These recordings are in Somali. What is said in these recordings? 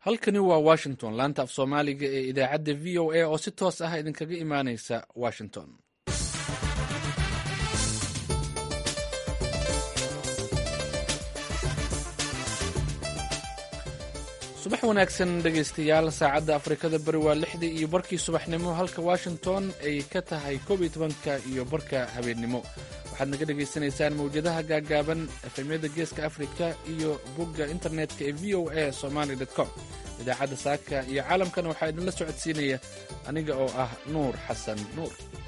halkani waa washington laanta af soomaaliga ee idaacadda v o a oo si toos ah idinkaga imaaneysa washington subax wanaagsan dhegaystayaal saacadda afrikada bari waa lixdii iyo barkii subaxnimo halka washington ay ka tahay koob iyo tobanka iyo barka habeennimo waxaad naga dhagaysanaysaan mawjadaha gaagaaban efemyada geeska afrika iyo bogga internetka ee v o a somaly com idaacadda saaka iyo caalamkan waxaa idinla socodsiinaya aniga oo ah nuur xasan nuur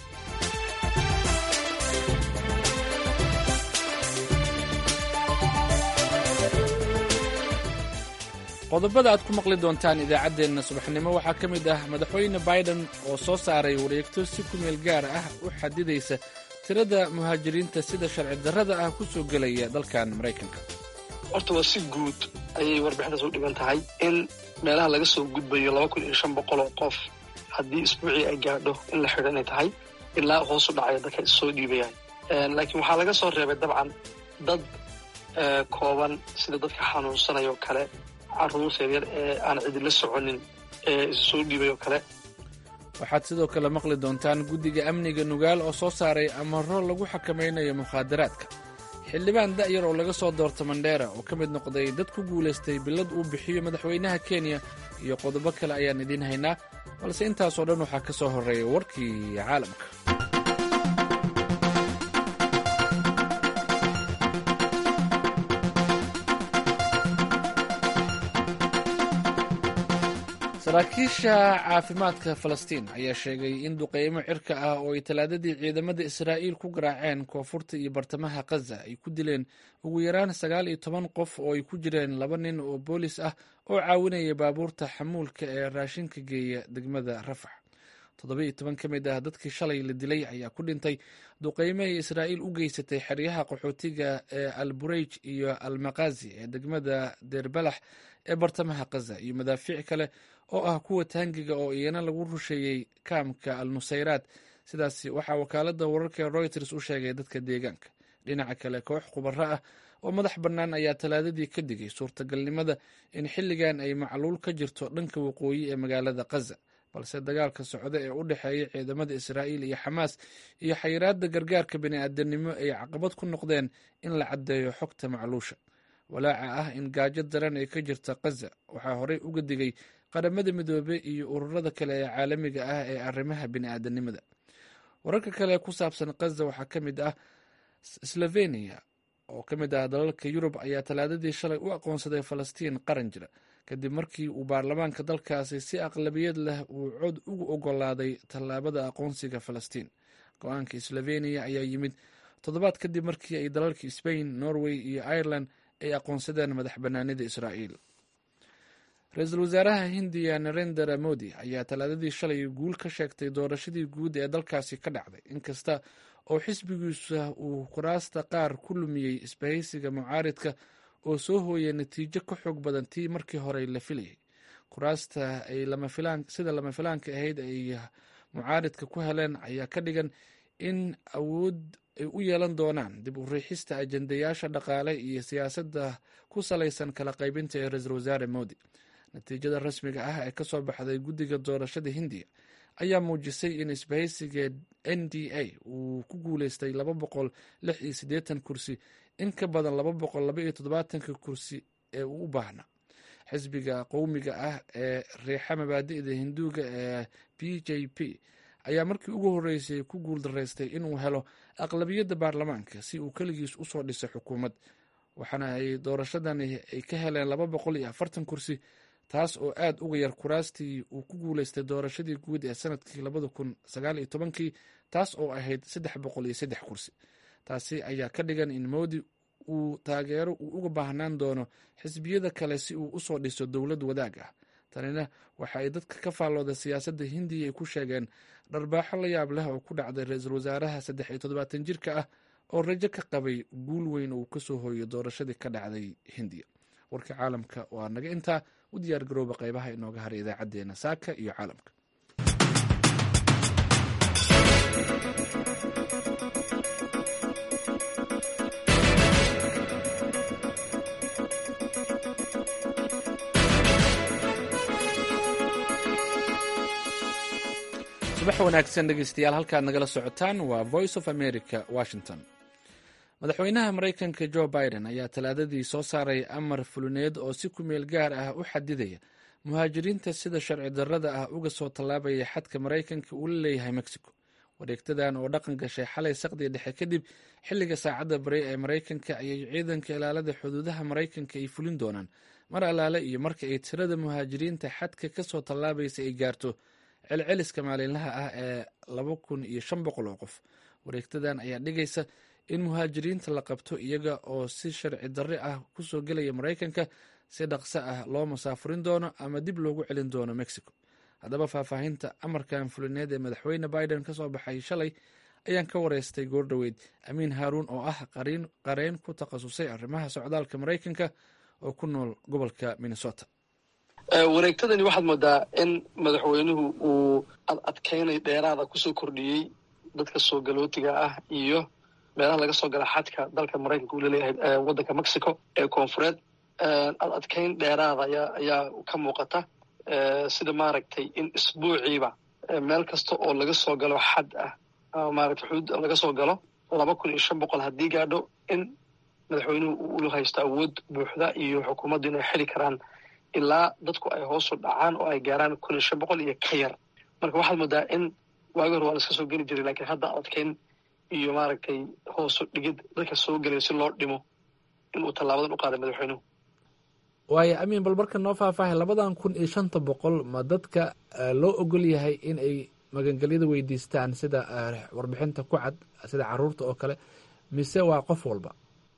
qodobada aad ku maqli doontaan idaacaddeenna subaxnimo waxaa ka mid ah madaxweyne biden oo soo saaray wareegto si ku meel gaar ah u xadidaysa tirada muhaajiriinta sida sharci darrada ah ku soo gelaya dalkan maraykanka horta waa si guud ayay warbixintaas u dhigan tahay in meelaha laga soo gudbayo laba kun iyo shan boqol oo qof haddii isbuucii ay gaadho in la xidho inay tahay ilaa hoosu dhacaya dadka issoo dhiibayaan laakiin waxaa laga soo reebay dabcan dad kooban sida dadka xanuunsanaya oo kale carruurta yaryar ee aan cidila soconin ee isu soo dhiibay oo kale waxaad sidoo kale maqli doontaan guddiga amniga nugaal oo soo saaray amaro lagu xakamaynayo mukhaadaraadka xildhibaan da'yar oo laga soo doorto mandheera oo ka mid noqday dad ku guulaystay billad uu bixiyo madaxweynaha kenya iyo qodobo kale ayaan idiin haynaa balse intaasoo dhan waxaa ka soo horreeya warkii caalamka saraakiisha caafimaadka falastiin ayaa sheegay in duqeymo cirka ah oo ay talaadadii ciidamada israa'iil ku garaaceen koonfurta iyo bartamaha khaza ay ku dileen ugu yaraan sagaal iyo toban qof oo ay ku jireen laba nin oo boolis ah oo caawinaya baabuurta xamuulka ee raashinka geeya degmada rafax toddoba iyo toban ka mid ah dadkii shalay la dilay ayaa ku dhintay duqeymo ay israa'iil u geysatay xeryaha qaxootiga ee al bureyj iyo al makazi ee degmada deerbalax ee bartamaha khaza iyo madaafiic kale oo ah kuwa taangiga oo iyana lagu rusheeyey kaamka al nusayraad sidaas waxaa wakaalada wararka ee reuters u sheegay dadka deegaanka dhinaca kale koox khubaro ah oo madax bannaan ayaa talaadadii ka digay suurtagalnimada in xilligan ay macluul ka jirto dhanka waqooyi ee magaalada khaza balse dagaalka socda ee u dhexeeya ciidamada israa'iil iyo xamaas iyo xayiraadda gargaarka bini'aadanimo ay caqabad ku noqdeen in la caddeeyo xogta macluusha walaaca ah in gaajo daran ay ka jirta khaza waxaa horey uga digay qaramada midoobe iyo ururada kale ee caalamiga ah ee arrimaha bini'aadanimada wararka kale ku saabsan khaza waxaa ka mid ah slovenia oo ka mid ah dalalka yurub ayaa talaadadii shalay u aqoonsaday falastiin qaran jira kadib markii uu baarlamaanka dalkaasi si aqlabiyad leh uu cod ugu ogolaaday tallaabada aqoonsiga falastiin go-aanka slovenia ayaa yimid toddobaad kadib markii ay dalalka sbain norway iyo ireland ay aqoonsadeen madax bannaanida israa'iil ra-iisul wasaaraha hindiya narendera modi ayaa talaadadii shalay guul ka sheegtay doorashadii guud ee dalkaasi ka dhacday inkasta oo xisbigiisa uu kuraasta qaar ku lumiyey isbahaysiga mucaaridka oo soo hooyay natiijo ka xoog badan tii markii hore la filayay kuraasta ay sida lama filaanka ahayd ay mucaaridka ku heleen ayaa ka dhigan in awood ay u yeelan doonaan dib u riixista ajendayaasha dhaqaale iyo siyaasadda ku salaysan kala qaybinta ee ra-iisul wasaare modi natiijada rasmiga ah ee kasoo baxday guddiga doorashada hindiya ayaa muujisay in isbahaysiga n d a uu ku guuleystay laba boqol lix iyo siddeetan kursi in ka badan laba boqol laba iyo toddobaatanka kursi ee uu u baahna xisbiga qowmiga ah ee riixa mabaadi'da hinduuga ee b j p ayaa markii ugu horreysay ku guuldaraystay inuu helo aqlabiyadda baarlamaanka si uu keligiis usoo dhisay xukuumad waxaana ay doorashadani ay ka heleen laba boqol iyo afartan kursi taas oo aad uga yar kuraastii uu ku guuleystay doorashadii guud ee sanadkii labada kun sagaal iyo tobankii taas oo ahayd saddex boqol iyo saddex kursi taasi ayaa ka dhigan in moodi uu taageero uu uga baahnaan doono xisbiyada kale si uu usoo dhiso dowlad wadaag ah tanina waxa ay dadka ka faallooda siyaasadda hindiya ay ku sheegeen dharbaaxo la yaab leh oo ku dhacday ra-iisul wasaaraha saddex iyo toddobaatan jirka ah oo rajo ka qabay guul weyn oo uu kasoo hooyo doorashadii ka dhacday hindiya warka caalamka waa naga intaa u diyaar garooba qaybaha inooga haray idaacadeena saaka iyo caalamka subax wanaagsan dhegeystayaal halkaad nagala socotaan waa voice of america washington madaxweynaha maraykanka jo biden ayaa talaadadii soo saaray amar fulineed oo si ku meel gaar ah u xadidaya muhaajiriinta sida sharci darrada ah uga soo tallaabaya xadka maraykanka uu la leeyahay mexico wareegtadan oo dhaqan gashay xalay saqdii dhexe kadib xilliga saacadda bari ee maraykanka ayay ciidanka ilaalada xuduudaha maraykanka ay fulin doonaan mar allaale iyo marka ay tirada muhaajiriinta xadka ka soo tallaabaysa ay gaarto celceliska maalinlaha ah ee laba kun iyo shan boqol oo qof wareegtadan ayaa dhigaysa in muhaajiriinta la qabto iyaga oo si sharci darre ah kusoo gelaya maraykanka si dhaqso ah loo masaafurin doono ama dib loogu celin doono mexico haddaba faahfaahinta amarkan fulineed ee madaxweyne biden ka soo baxay shalay ayaan ka wareystay goordhoweyd amiin haaruun oo ah qareyn ku takhasusay arrimaha socdaalka maraykanka oo ku nool gobolka minnesota wareegtadani waxaad moodaa in madaxweynuhu uu adadkeynay dheeraada kusoo kordhiyey dadka soo galootiga ah iyo meelaha laga soo gala xadka dalka maraykanka uu laleeyahay waddanka mexico ee koonfureed ad adkeyn dheeraada ayaa ka muuqata sida maaragtay in isbuuciiba meel kasta oo laga soo galo xad ah ama maaragtay xuduud laga soo galo laba kun iyo shan boqol haddii gaadho in madaxweynuhu uu ula haysto awood buuxda iyo xukuumaddu inay xili karaan ilaa dadku ay hoosu dhacaan oo ay gaaraan kun iyo shan boqol iyo ka yar marka waxaad moodaa in waagi hore waa la iska soo geli jiray lakiin hadda adkeyn iyo maaragtay hoosu dhigid dadka soo gelaya si loo dhimo in uu tallaabadan u qaaday madaxweynuhu waayo amiin bal marka noo faahfaahay labadan kun iyo shanta boqol ma dadka loo ogol yahay in ay magangelyada weydiistaan sida warbixinta ku cad sida caruurta oo kale mise waa qof walba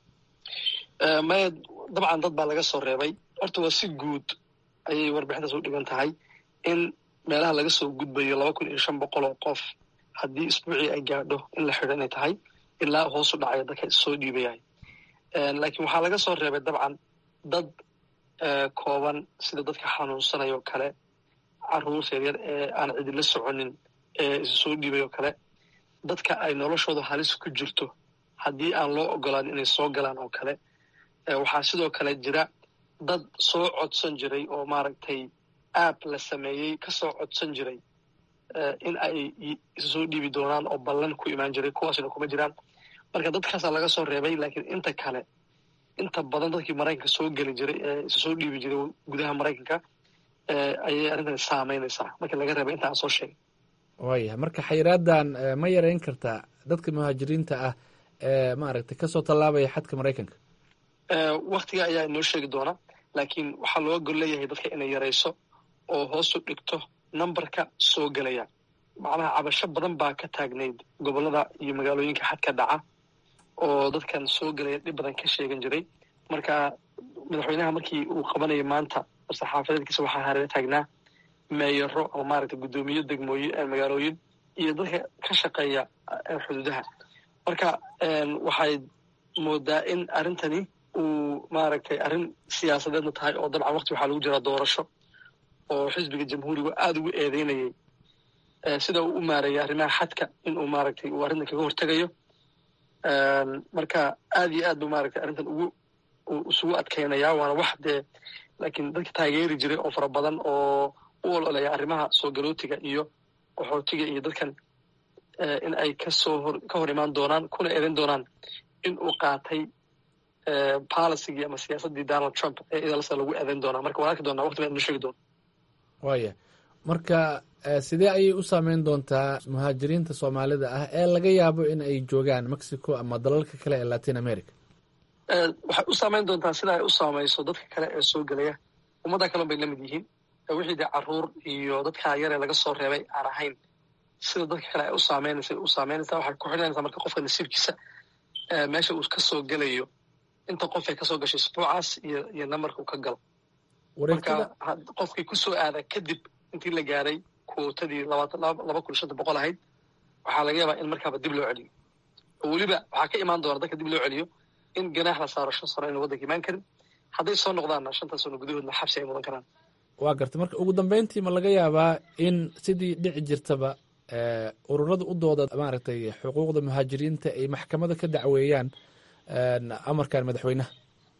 maya dabcan dad baa laga soo reebay horta waa si guud ayay warbixintaas u dhigan tahay in meelaha laga soo gudbayo laba kun iyo shan boqol oo qof haddii isbuucii ay gaadho in la xidho inay tahay ilaa hoosu dhacaya dadka soo dhiibayahay laakiin waxaa laga soo reebay dabcan dad kooban sida dadka xanuunsanaya oo kale caruurta yaryar ee aan cidila soconin ee isu soo dhiibay oo kale dadka ay noloshooda halis ku jirto haddii aan loo ogolaan inay soo galaan oo kale waxaa sidoo kale jira dad soo codsan jiray oo maaragtay app la sameeyey ka soo codsan jiray in ay isu soo dhiibi doonaan oo ballan ku imaan jiray kuwaasina kuma jiraan marka dadkaasaa laga soo reebay laakiin inta kale inta badan dadkii maraykanka soo geli jiray ee isu soo dhiibi jiray gudaha maraykanka ayay arrintani saameynaysaa marka laga reebay inta aan soo sheegay waayahay marka xayiraadan ma yareyn kartaa dadka muhaajiriinta ah ee maaragtay kasoo tallaabaya xadka maraykanka waktiga ayaa inoo sheegi doona laakiin waxaa looga gol leeyahay dadka inay yarayso oo hoosu dhigto numberka soo gelaya macnaha cabasho badan baa ka taagnayd gobollada iyo magaalooyinka xadka dhaca oo dadkan soo gelaya dhib badan ka sheegan jiray marka madaxweynaha markii uu qabanayay maanta saxaafadeedkiisa waxaa hareer taagnaa meeyaro ama maaragtay guddoomiye degmooyin magaalooyin iyo dadka ka shaqeeya xuduudaha marka waxay moodaa in arrintani uu maaragtay arrin siyaasadeedna tahay oo dabcan wakti waxaa lagu jiraa doorasho oo xisbiga jamhuuriga aada ugu eedeynayay sida uu u maareeyay arrimaha xadka in uu maaragtay uu arrintan kaga hortegayo marka aad iyo aad buu maaragtay arrintan ugu isugu adkeynayaa waana wax dee laakiin dadka taageeri jiray oo fara badan oo u ololeya arrimaha soo galootiga iyo qaxootiga iyo dadkan in ay kasoo hor ka hor imaan doonaan kuna eedan doonaan in uu qaatay policygii ama siyaasaddii donald trump ee idalsa lagu eedayn doonaa marka waan arki doonaa waqti baan inoo sheegi doona waaya marka sidee ayay u saameyn doontaa muhaajiriinta soomaalida ah ee laga yaabo in ay joogaan mexico ama dalalka kale ee latin america waxay u saameyn doontaa sida ay u saameyso dadka kale ee soo gelaya ummadda kalen bay la mid yihiin wixii dee caruur iyo dadkaa yaree laga soo reebay aan ahayn sida dadka kale ay u saameynaysa u saameynaysaa waxay ku xidhanaysaa marka qofka nasiibkiisa meesha uu ka soo gelayo inta qof ay kasoo gashay isbuucaas iyo iyo nambarka uu ka galo marka qofkii kusoo aada kadib intii la gaaray kuotadii labaatan laba kun shanta boqol ahayd waxaa laga yaabaa in markaaba dib loo celiyo oo weliba waxaa ka imaan doona dadka dib loo celiyo in ganaax la saaro shan sano ayna waddanka imaan karin hadday soo noqdaanna shantan sano gudahoodna xabsi ay mudan karaan waa gartay marka ugu dambeyntii ma laga yaabaa in sidii dhici jirtaba ururada u dooda maaragtay xuquuqda muhaajiriinta ay maxkamada ka dacweeyaan amarkan madaxweynaha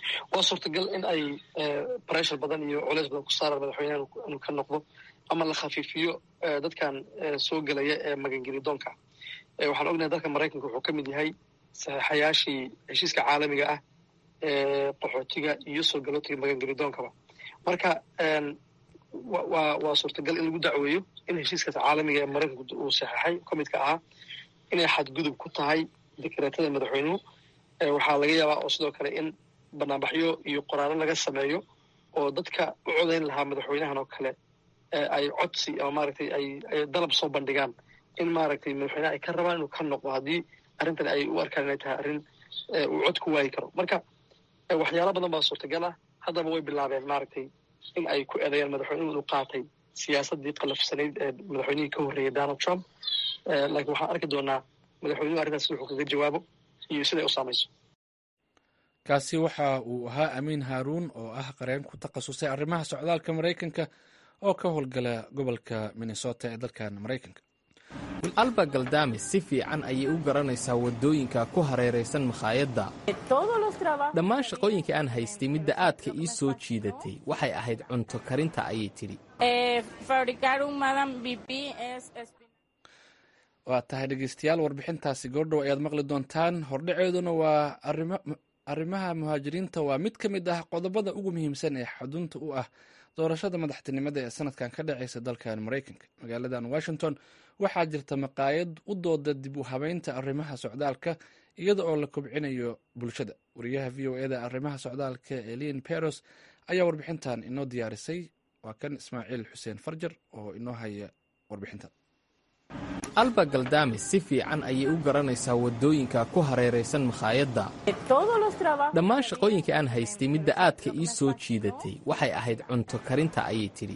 waa suurtagal in ay breshar badan iyo culeys badan ku saaraan madaxweyneha inuu ka noqdo ama la khafiifiyo dadkan soo gelaya ee magangelidoonka waxaan ognahay dalka maraykanka wuxuu ka mid yahay saxiixayaashii heshiiska caalamiga ah ee qaxootiga iyo soo galootiga magangelidoonkaba marka waa waa suurtagal in lagu dacweeyo in heshiiskaas caalamiga ee maraykanku uu saxeixay ka midka ahaa inay xadgudub ku tahay dekreetada madaxweynuhu waxaa laga yaabaa oo sidoo kale in banaanbaxyo iyo qoraalo laga sameeyo oo dadka u codayn lahaa madaxweynahan oo kale ay codsi ama maaragtay ay ay dalab soo bandhigaan in maaragtay madaxweynaha ay ka rabaan inuu ka noqdo haddii arrintan ay u arkaan inay tahay arrin uu cod ku waayi karo marka waxyaalo badan baa suurtagal ah haddaba way bilaabeen maaragtay in ay ku eedeeyaan madaxweynuhu inuu qaatay siyaasaddii qalafsanayd ee madaxweynihii ka horreeyay donald trump laakiin waxaan arki doonaa madaxweynuhu arrintaas wuxuu kaga jawaabo iyo siday u saamayso kaasi waxa uu ahaa amiin haaruun oo ah qareen ku takhasusay arrimaha socdaalka maraykanka oo ka howlgala gobolka minnesota ee dalkan maraykanka alba galdame si fiican ayay u garanaysaa waddooyinka ku hareeraysan makhaayadda dhammaan shaqooyinkai aan haystay midda aadka ii soo jiidatay waxay ahayd cunto karinta ayay tidhi waa tahay dhegeystayaal warbixintaasi goordhow ayaad maqli doontaan hordhaceeduna waa arrimaha muhaajiriinta waa mid ka mid ah qodobada ugu muhiimsan ee xudunta u ah doorashada madaxtinimada ee sanadkan ka dhacaysa dalkan maraykanka magaaladan washington waxaa jirta maqaayad u dooda dib u habeynta arrimaha socdaalka iyada oo la kobcinayo bulshada wariyaha v o eda arrimaha socdaalka elin peros ayaa warbixintan inoo diyaarisay waa kan ismaaciil xuseen farjar oo inoo haya warbixintan alba galdame si fiican ayay u garanaysaa waddooyinka ku hareeraysan makhaayadda dhammaan shaqooyinkai aan haystay midda aadka ii soo jiidatay waxay ahayd cunto karinta ayay tidhi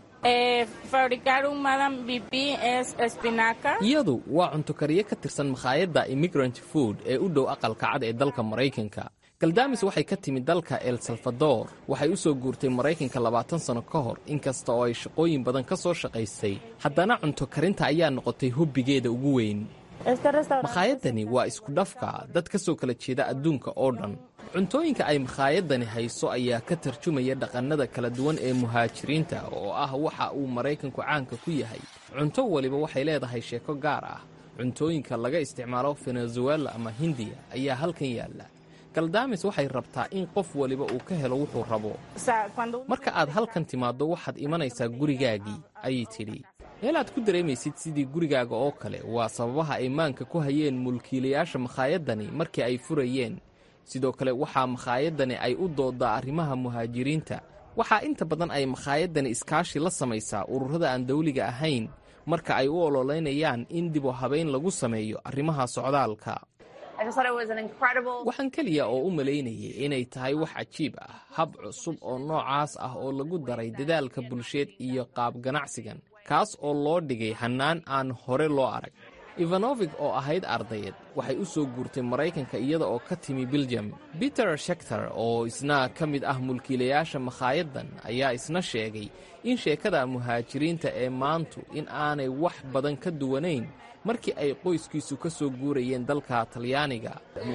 iyadu waa cunto kariye ka tirsan makhaayadda immigrant food ee u dhow aqalka cad ee dalka maraykanka galdamis waxay ka timid dalka el salvador waxay u soo guurtay maraykanka labaatan sano ka hor inkasta oo ay shaqooyin badan ka soo shaqaysay haddana cunto karinta ayaa noqotay hobbigeeda ugu weyn makhaayadani waa isku dhafka dad ka soo kala jeeda adduunka oo dhan cuntooyinka ay makhaayadani hayso ayaa ka tarjumaya dhaqannada kala duwan ee muhaajiriinta oo ah waxa uu maraykanku caanka ku yahay cunto waliba waxay leedahay sheeko gaar ah cuntooyinka laga isticmaalo venezuela ama hindiya ayaa halkan yaalla galdamis waxay rabtaa in qof waliba uu ka helo wuxuu rabo marka aad halkan timaaddo waxaad imanaysaa gurigaagii ayay tidhi meel aad ku dareemaysid sidii gurigaaga oo kale waa sababaha ay maanka ku hayeen mulkiilayaasha makhaayadani markii ay furayeen sidoo kale waxaa makhaayadani ay u dooddaa arrimaha muhaajiriinta waxaa inta badan ay makhaayadani iskaashi la samaysaa ururada aan dawliga ahayn marka ay u ololeynayaan in dib u habayn lagu sameeyo arrimaha socdaalka waxaan keliya oo u malaynayay inay tahay wax cajiib ah hab cusub oo noocaas ah oo lagu daray dadaalka bulsheed iyo qaab ganacsigan kaas oo loo dhigay hannaan aan hore loo arag ivanovig oo ahayd ardayad waxay u soo guurtay maraykanka iyada oo ka timi biljam peter shekter oo isna ka mid ah mulkiilayaasha makhaayaddan ayaa isna sheegay in sheekada muhaajiriinta ee maantu in aanay wax badan ka duwanayn markii ay qoyskiisu ka soo guurayeen dalka talyaaniga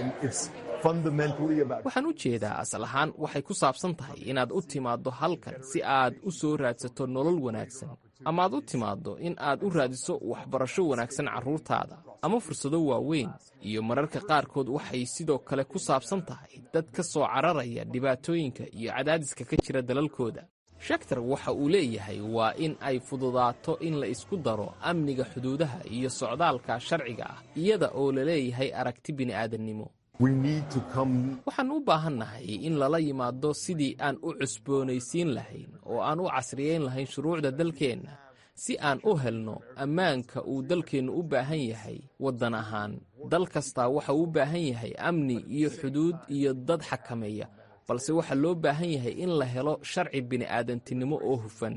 waxaan u jeedaa asal ahaan waxay ku saabsan tahay inaad u timaaddo halkan si aad u soo raadsato nolol wanaagsan ama aad u timaaddo in aad u raadiso waxbarasho wanaagsan carruurtaada ama fursado waaweyn iyo mararka qaarkood waxay sidoo kale ku saabsan tahay dad ka soo cararaya dhibaatooyinka iyo cadaadiska ka jira dalalkooda shaktar waxa uu leeyahay waa in ay fududaato in la isku daro amniga xuduudaha iyo socdaalka sharciga ah iyada oo la leeyahay aragti bini'aadannimo waxaan u baahannahay in lala yimaado sidii aan u cusboonaysiin lahayn oo aan u casriyayn lahayn shuruucda dalkeenna si aan u helno ammaanka uu dalkeennu u baahan yahay waddan ahaan dal kastaa waxa uu u baahan yahay amni iyo xuduud iyo dad xakameeya balse waxaa loo baahan yahay in la helo sharci bini'aadantinimo oo hufan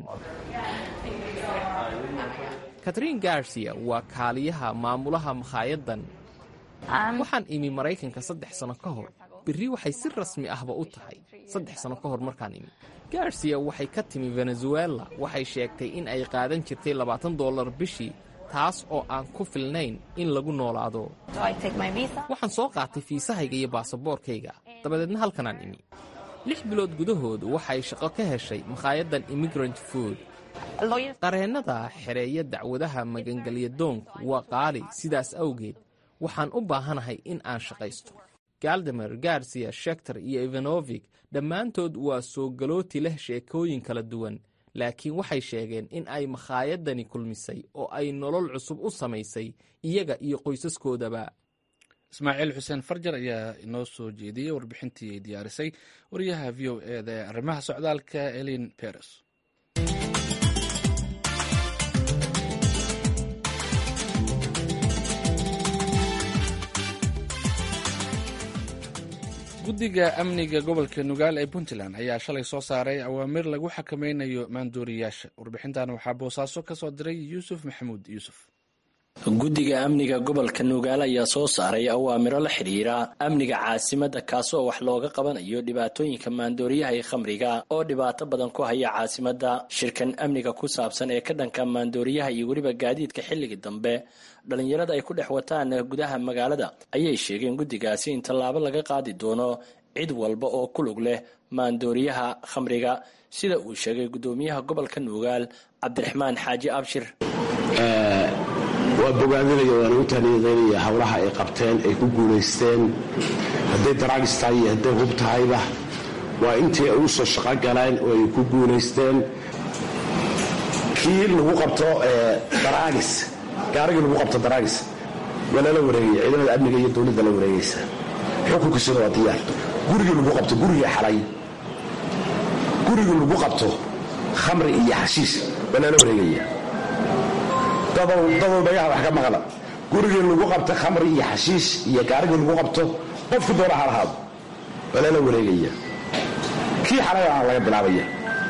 katrin garcia waa kaaliyaha maamulaha makhaayaddan waxaan imi maraykanka saddex sano ka hor berri waxay si rasmi ahba u tahay saddex sano ka hor markaan imi garcia waxay ka timi venezuela waxay sheegtay in ay qaadan jirtay labaatan dollar bishii taas oo aan ku filnayn in lagu noolaado waxaan soo qaatay fiisahayga iyo baasaboorkayga dabadeedna halkanaan imi lix bilood gudahood waxay shaqo ka heshay makhaayaddan immigrant food qareennada xereeya dacwadaha magangelya doonku waa qaali sidaas awgeed waxaan u baahanahay in aan shaqaysto galdamer garsiya shekter iyo ivanovik dhammaantood waa soo galooti leh sheekooyin kala duwan laakiin waxay sheegeen in ay makhaayadani kulmisay oo ay nolol cusub u samaysay iyaga iyo qoysaskoodaba ismaaciil xuseen farjar ayaa inoo soo jeediyey warbixintii ay diyaarisay wariyaha v o eda ee arrimaha socdaalka elin beres guddiga amniga gobolka nugaal ee puntland ayaa shalay soo saaray awaamir lagu xakameynayo maandooriyaasha warbixintan waxaa boosaaso ka soo diray yuusuf maxamuud yuusuf guddiga amniga gobolka nugaal ayaa soo saaray awaamiro la xidhiira amniga caasimadda kaasoo wax looga qabanayo dhibaatooyinka maandooriyaha ee khamriga oo dhibaato badan ku haya caasimadda shirkan amniga ku saabsan ee ka dhanka maandooriyaha iyo weliba gaadiidka xilliga dambe dhallinyarada ay ku dhex wataan gudaha magaalada ayay sheegeen guddigaasi in tallaabo laga qaadi doono cid walba oo ku lug leh maandooriyaha khamriga sida uu sheegay guddoomiyaha gobolka nugaal cabdiraxmaan xaaji abshir waa bogaadinaya waana u taaniyadeynaya howlaha ay qabteen ay ku guulaysteen hadday daraagis tahay iyo hadday hub tahayba waa intii ay u soo shaqo galeen oo ay ku guulaysteen kii lagu qabto daraagis gaarigii lagu qabto daraagis waa lala wareegaya ciidamada amniga iyo dowladda la wareegaysa xukunkiisuna waa diyaar gurigii lagu qabto gurigii xalay gurigii lagu qabto khamri iyo xashiish waa lala wareegaya dadow dhagaha wax ka maqla gurigii lagu qabto khamri iyo xashiish iyo gaarigii lagu qabto qofku doona ha lahaado waa lala wareegaya kii xalay aan laga bilaabaya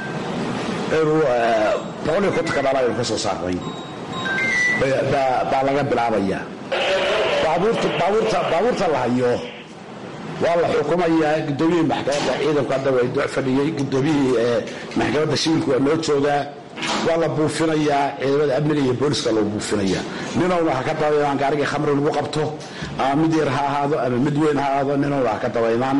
boqol iyo kontonka dhaala aynu ka soo saarnay baa laga bilaabaya baabuurta la hayo waa la xukumayaa gudoomiyihii maxkamadda ciidanku hadda way doc fadhiyey gudoomiyihii maxkamadda shibilku waa noo joogaa waa la buufinayaa ciidamada amniga iyo booliska loo buufinaya ninowna ha ka dabaynaan gaarigii khamri lagu qabto ama mid yar ha ahaado ama mid weyn ha ahaado ninowna ha ka dabaynaan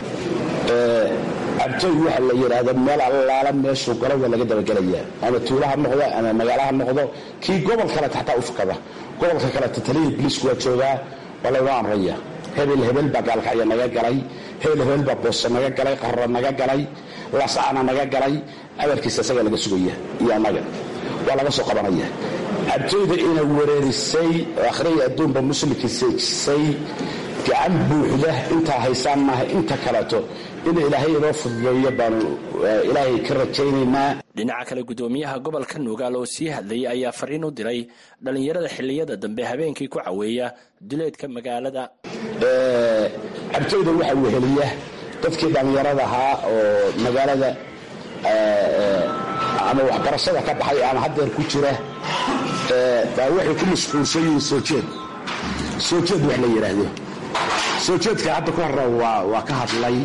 cabtooy waxa la yidhaahdo meel allaala meeshuu galo waa laga dabagelayaa ama tuulo ha noqdo ama magaalo ha noqdo kii gobol kaleta xataa u fakada gobolka kaleta taliya biliisku waa joogaa waa laynoo amraya hebel hebel baa gaalkacya naga galay hebel hebel baa booso naga galay qarra naga galay lasacana naga galay amarkiisa isagaa laga sugaya iyo annaga waa laga soo qabanaya cabtooyda ina wereerisay oo akhriya adduunba muslimkii seejisay gacan buuxda intaa haysaan maaha inta kaleeto in ilaahay inoo fududeeyo baanu ilaahay ka rajaynaynaa dhinaca kale guddoomiyaha gobolka nugaal oo sii hadlayay ayaa fariin u diray dhallinyarada xilliyada dambe habeenkii ku caweeya duleedka magaalada cabtooyda waxaa weheliya dadkii dhallinyarada ahaa oo magaalada ama waxbarashada ka baxay ama haddeer ku jira baa waxay ku mashquulsan yihiin soo jeed soo jeed wax la yidhaahdo soo jeedka hadda ka horre waa ka hadlay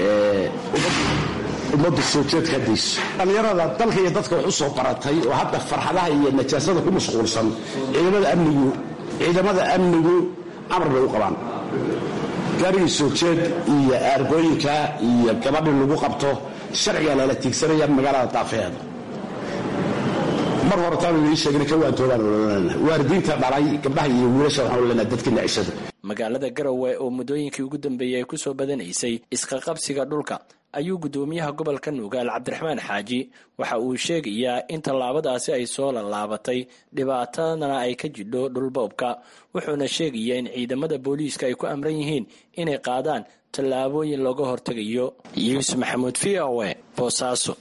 ummaddu soo jeedka haddayso dhallinyarada dalka iyo dadka wax u soo baratay oo hadda farxadaha iyo najaasada ku mashquulsan ciidamada amnigu ciidamada amnigu amar bay u qabaan gaarigii soo jeed iyo aargooyinka iyo gabadhii lagu qabto sharcigaa lala tiigsanaya magaalada daafeheeda mar horetaanu ii sheegna ka waantoobaan olanana waalidiinta dhalay gabdhaha iyo wiilasha waxaan olanaa dadka nacishada magaalada garowe oo muddooyinkii ugu dambeeyey ay ku soo badanaysay isqaqabsiga dhulka ayuu guddoomiyaha gobolka nugaal cabdiraxmaan xaaji waxa uu sheegayaa in tallaabadaasi ay soo lallaabatay dhibaatadana ay ka jidho dhulboobka wuxuuna sheegayaa in ciidamada booliiska ay ku amran yihiin inay qaadaan tallaabooyin looga hortegayo yuusuf maxamuud v o e boosaaso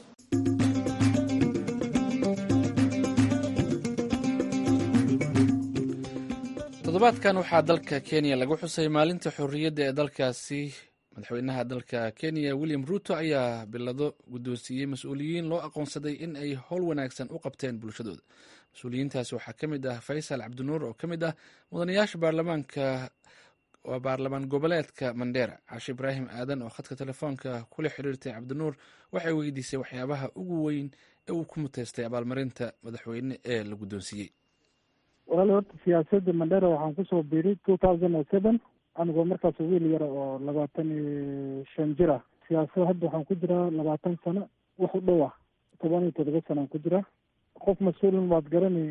toddobaadkan waxaa dalka kenya lagu xusay maalinta xorriyadda ee dalkaasi madaxweynaha dalka kenya william ruuto ayaa bilado guddoonsiiyey mas-uuliyiin loo aqoonsaday in ay howl wanaagsan u qabteen bulshadooda mas-uuliyiintaasi waxaa ka mid ah faysal cabdinuur oo ka mid ah mudanayaasha baarlamaanka waa baarlamaan goboleedka mandheera cashe ibraahim aadan oo khadka telefoonka kula xiriirtay cabdinuur waxay weydiisay waxyaabaha ugu weyn ee uu ku muteystay abaalmarinta madaxweyne ee la guddoonsiiyey walaali horta siyaasadda mandera waxaan kusoo biiray two thousand and seven anigoo markaas wiil yara oo labaatan iyo shan jir ah siyaasad hadda waxaan ku jiraa labaatan sano wax u dhow ah toban iyo todoba sanaan ku jiraa qof mas-uulin waad garani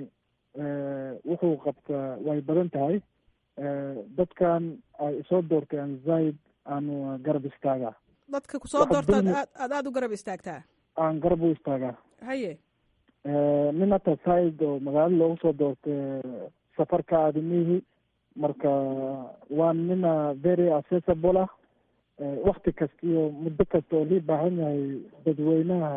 wuxuu qabtaa way badan tahay dadkan ay isoo doortay aan zaid aanu garab istaagaa dadka kusoo doortaad aad aad aada u garab istaagtaa aan garab u istaagaa haye nin hata zaid oo magaalada loogu soo doortay safarka aadimihi marka waa nina very accessible ah wakti kasta iyo muddo kasta oo lii baahan yahay dadweynaha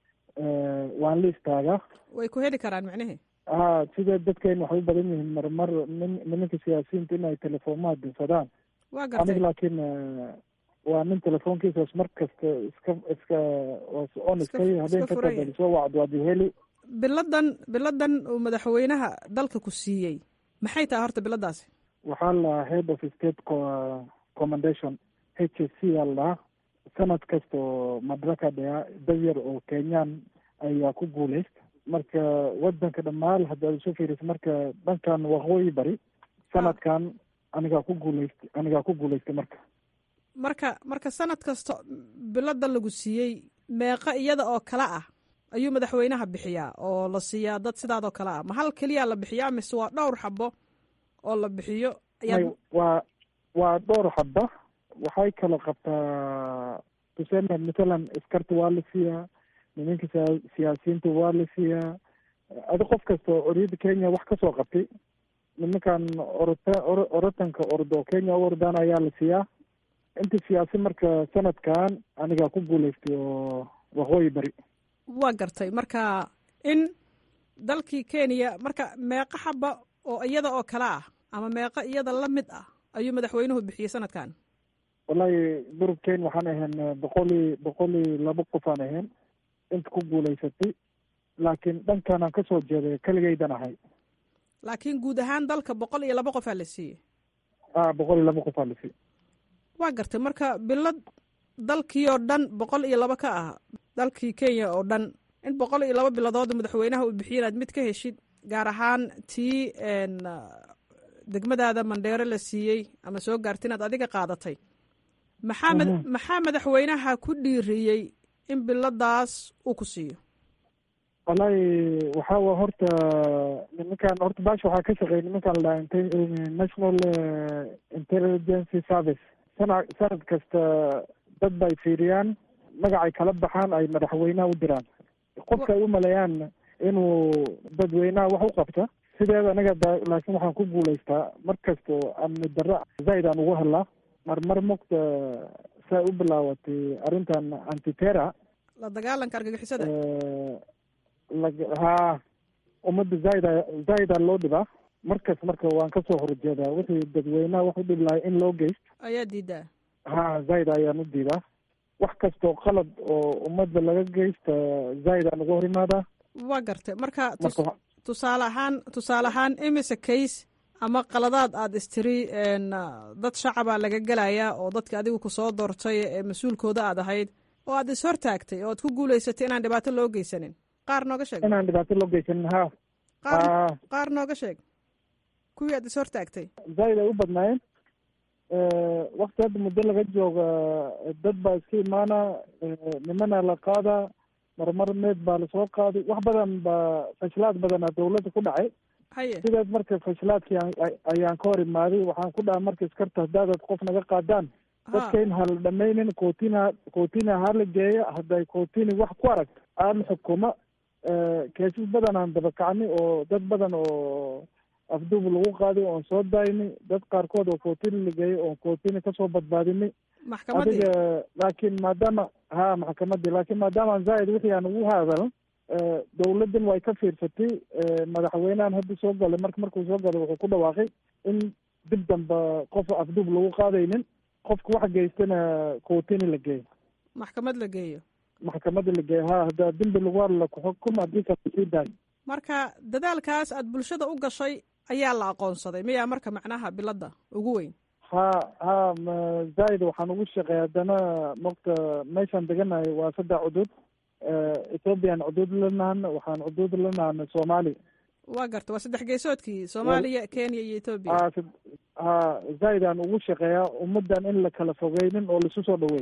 waan la istaagaa way ku heli karaan micnihi ha sida dadkeen waxay u badan yihiin marmar nin nimanka siyaasiyiinta in ay telefoonmaha dirsadaan waa gartay aniga laakiin waa nin telefoonkiisaas mar kasta iska iska on iska habeen ka tabal soo wacd waad heli biladan biladan uu madaxweynaha dalka ku siiyey maxay tahay horta biladaasi waxaa la head of state commendation h s c aa la dhahaa sanad kasta oo madaraka dhaya dad yar oo kenyaan ayaa ku guuleysta marka wadanka dhammaan haddaad isu fiiriso marka dhankan waqooyi bari sanadkan anigaa ku guuleystay anigaa ku guuleystay marka marka marka sanad kasta bilada lagu siiyey meeqa iyada oo kale ah ayuu madaxweynaha bixiyaa oo la siiyaa dad sidaadoo kale ah ma hal keliyaa la bixiyaa mise waa dhowr xabo oo la bixiyo waa waa dhowr xaba waxay kala qabtaa tuseme mathalan iskarta waa la siiyaa nimanka siyaasiyiinta waa la siiyaa adi qof kasta oo oriyada kenya wax kasoo qabtay nimankan orota orotanka ordo kenya u ordaan ayaa la siiyaa inta siyaasi marka sanadkan anigaa ku guuleystay oo waqooyi bari waa gartay marka in dalkii kenya marka meeqa xaba oo iyada oo kale ah ama meeqa iyada la mid ah ayuu madaxweynuhu bixiyey sanadkan wallahi durubkeen waxaan ahayn boqol i boqol iyo laba qof aan ahayn inta ku guuleysatay laakiin dhankan aan kasoo jeeday keligaydan ahay laakiin guud ahaan dalka boqol iyo laba qofaa la siiyey a boqol iyo laba qofaa la siiyey waa gartay marka bilad dalkii oo dhan boqol iyo laba ka ah dalkii kenya oo dhan in boqol iyo laba biladood madaxweynaha uu bixiyo inaad mid ka heshid gaar ahaan tii degmadaada mandheero la siiyey ama soo gaarta inaad adiga qaadatay maxaa maxaa madaxweynaha ku dhiiriyey in biladaas uu ku siiyo wallahi waxaa horta nimankan horta baasha waxaa ka shaqeeya nimankan la national intelligence service sana sanad kasta dad bay fiiriyaan magacay kala baxaan ay madaxweynaha u diraan qofka ay u maleeyaan inuu dadweynaha wax u qabta sideeda anaga laakiin waxaan ku guulaystaa mar kasta oo amni darro zaid aan ugu hadlaa marmar mogta saa u bilaawatay arrintan antitera la dagaalanka argagixisada ha ummadda zaaida zaaida loo dhibaa markas marka waan kasoo horjeedaa wixii dadweynaha wax u dhib lahay in loo geysto ayaa diidaa ha zaaid ayaan u diidaa wax kastoo qalad oo ummadda laga geysta zaaid aan uga hor imaadaa waa gartay marka tusaale ahaan tusaale ahaan imise case ama qaladaad aada istiri dad shacabaa laga gelayaa oo dadka adigu kusoo doortay ee mas-uulkooda aad ahayd oo aad is hortaagtay oo aad ku guulaysatay inaan dhibaato loo geysanin qaar nooga sheeg inaan dhibaato loo geysanin ha qaar qaar nooga sheeg kuwii aad is hortaagtay zaaid ay u badnaayeen wakti hadda muddo laga jooga dad baa iska imaana nimana la qaadaa marmar meed baa lasoo qaaday wax badan baa fashilaad badanaa dawladda ku dhacay haye sidaas marka fashilaadkii ayaan ka hor imaaday waxaan ku dhaha marka iskarta haddaadad qof naga qaadaan dadka in hala dhamaynin kootina kootina hala geeya hadday kootini wax ku aragto aan xukuma keesas badan aan dabakacnay oo dad badan oo afduub lagu qaaday oon soo daynay dad qaarkood oo kootini la geeyay oon kootini kasoo badbaadinay maxkamadii adiga laakiin maadaama ha maxkamadii laakiin maadaama aan zaaid wixii aan ugu hadalan dawladdan way ka fiirsatay madaxweynehan hadda soo galay marka markuu soo galay wuxuu ku dhawaaqay in dib damba qof afduub lagu qaadaynin qofka wax geystana kootini la geeyo maxkamad la geeyo maxkamadda la geeyo ha haddaa dembi lagu hadla kuxukum haddii kala sii daayo marka dadaalkaas aad bulshada u gashay ayaa la aqoonsaday miyaa marka macnaha biladda ugu weyn ha ha zaaid waxaan ugu shaqeeya haddana mogta meeshaan deganahay waa saddex cudud ethoobiyan cudud lanahana waxaan cudud lanahana soomaali waa garta waa saddex geesoodkii soomaaliya kenya iyo ethoobiya ha ha zaaid aan ugu shaqeeyaa ummaddan in la kala fogeynin oo laisu soo dhaweey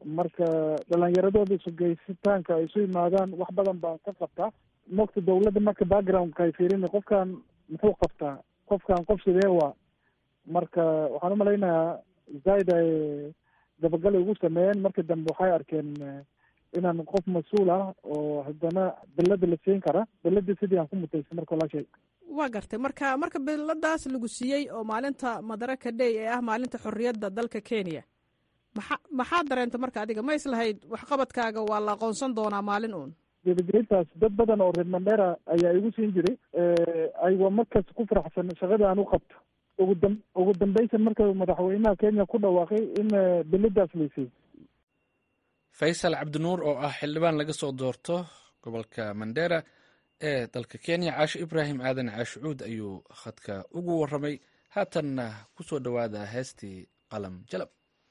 marka dhalinyaradooda isugeysitaanka ay isu yimaadaan wax badan baan ka qabtaa mogta dawladda marka backgroundka ay fiirin qofkan muxuu qabtaa qofkan qof sidee waa marka waxaan umalaynayaa zaaid ay dabagal ugu sameeyeen marka dambe waxay arkeen inaan qof mas-uul ah oo haddana belada la siin kara beladii sidii aan ku mutaysa marka walaashay waa gartay marka marka beladaas lagu siiyey oo maalinta madaraka day ee ah maalinta xorriyadda dalka kenya maxa maxaa dareenta marka adiga ma islahayd waxqabadkaaga waa la aqoonsan doonaa maalin uun gebagelintaas dad badan oo reer mandera ayaa igu siin jiray aywa markas ku faraxsan shaqada aan u qabto ugu dam ugu dambaysan marka madaxweynaha kenya ku dhawaaqay in beladaas laysay faysal cabdinuur oo ah xildhibaan laga soo doorto gobolka mandera ee dalka kenya caasho ibraahim aadan caashucuud ayuu khadka ugu waramay haatanna ku soo dhowaada heestii qalam jalab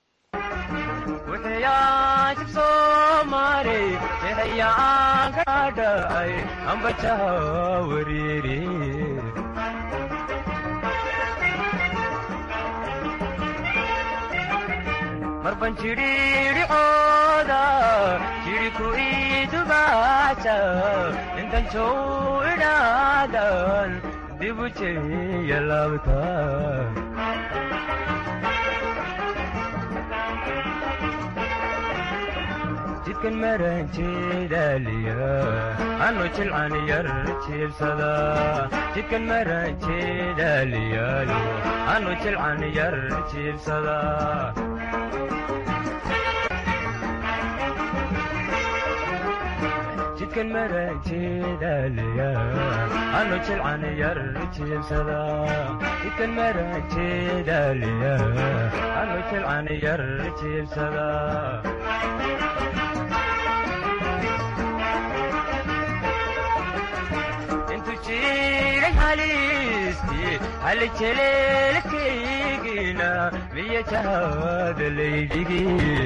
marban jidhiidhicooda jidhiku idubaasa intanjow idhaadan dibu jeya laabta jidkan maran jeedaaliya anu jilcan yar jiibsada jidkan maran jeedaaliyaayo anu jilcan yar jiibsada jidkan maran jeedaaliya anu jilcan yar jiibsada jidkan maran jeedaaliya anu jilcan yar jiibsada halejeleelkaygina miya jahada laydhigi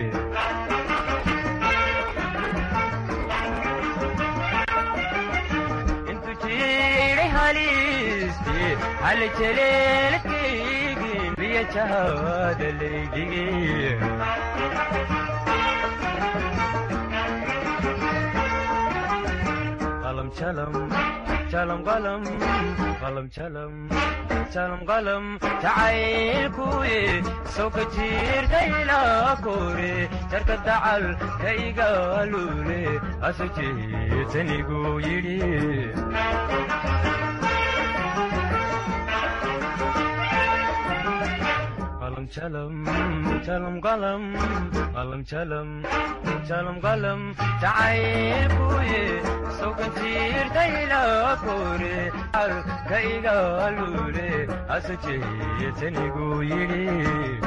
intu jiray halisti halejeleelkaygi miya jahada laydhigi qalam jalam jalam qalam qalam jalam jalam qalam jacaylkuye soo ka jiirtayla kore jarka dacal ka igaalule asu jeetanigu yidhi qalam jalam jalam qalam qalam jalam jalam qalam jacaylkuye sokan jiirtayla kore ka igaalule asu jeetanigu yidhi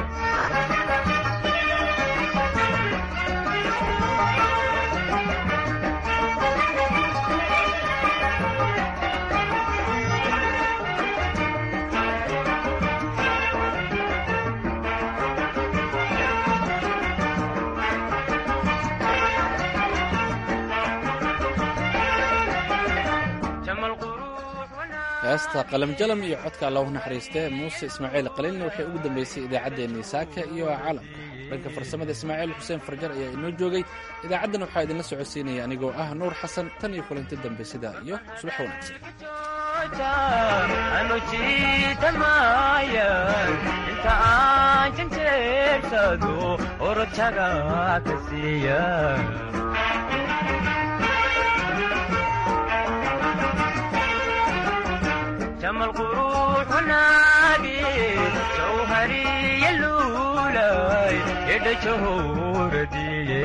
heesta qalamjalam iyo codka allahu naxariiste muuse ismaaciil qaliilna waxay ugu dambeysay idaacaddeenii saaka iyo caalamka dhanka farsamada ismaaciil xuseen farjar ayaa inoo joogay idaacaddan waxaa idinla socodsiinaya anigoo ah nuur xasan tan iyo kulanti dambe sidaa iyo subax wanaagsan anu jiitamayan inta aan janjeersado orojaga ka siiya jamal quruxunaagi jawhariya luulay edha jahoradiye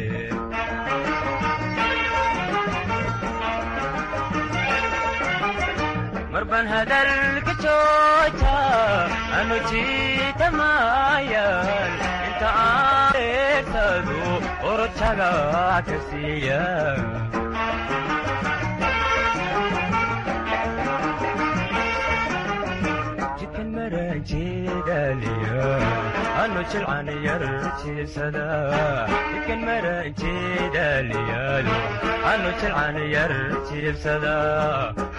marban hadalka jooja anu jiitamayan inta aan eegsado orojaga ka siiya jidkan maran jeedaaliya anu jilcan yar jiibsada jidkan maran jeedaaliyaalo anu jilcan yar jiibsada